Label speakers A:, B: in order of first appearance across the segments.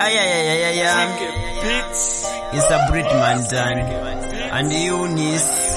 A: Yeah, yeah, yeah, yeah, yeah, yeah. It's a Britman done. And Eunice.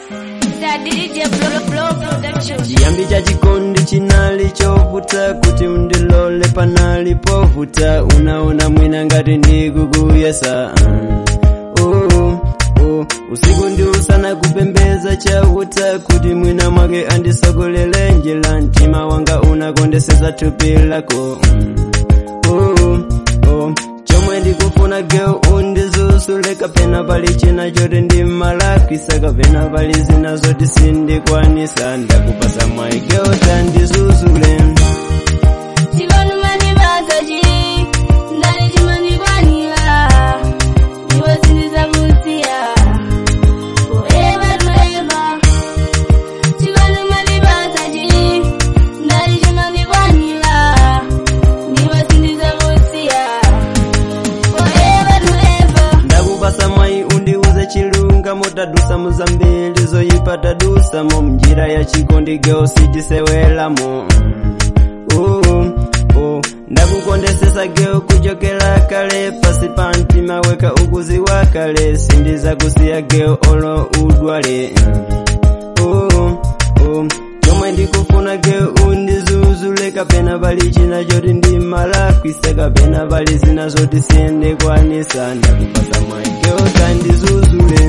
B: chiyambi cha chikondi chinali chovuta kuti undilole panali povuta unaona mwina ngati ndikukuyesa mm. oh, oh. usiku ndi usana kupembeza chauta kuti mwina mwake andisogolele njira mtima wanga unakondeseza thupi lako mm. oh, oh. chomwe ndikufuna geo undizusule kapena pali china choti ndimalakwisa kapena pali zina zoti sindikwanisa ndakupasa mwayi geo tandizuzule ndakupasa mwayi undiuze chilungamo tadusa muzambiri zoyipa tadusamo mnjira ya chikondi geo sitisewelamo uh, uh, ndakukondesesa geo kuchokera kale pasi pa mtima weka ukuziwa kale sindizakusiya geo olo udwale uh, uh, chomwe ndikufuna geo undizuzule kapena pali china choti ndimalakwisa kapena pali zina zoti sindikwanisa ndakupasa mwayi geo tandizuzule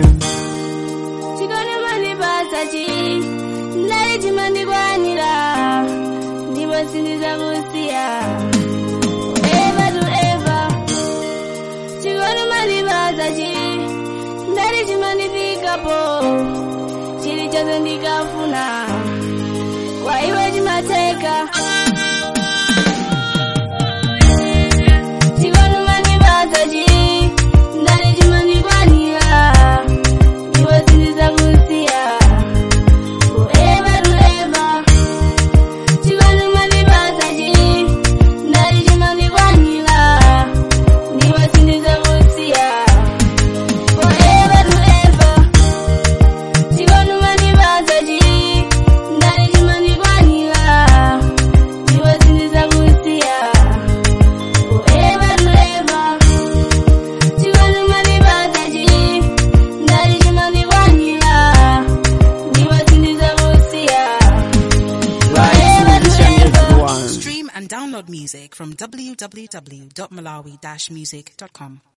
C: ndikwanira ndipo sindizakusiya eva to eva chikondi mandipasa chi ndali chimandifikapo chilichonse ndikafuna kwa iwe chimateka chikondi mandipasa chi ndali chimandikwanira ndipo sindizakusiya forever to ever chikondi mandipasa chi ndali chimandikwanira ndipo sindizakusiya forever to ever chikondi mandipasa chi ndali chimandikwanira ndipo sindizakusiya forever to ever chikondi mandipasa chi ndali chimandikwanira ndipo sindizakusiya forever to ever
D: Stream and download music from www.malawi-music.com.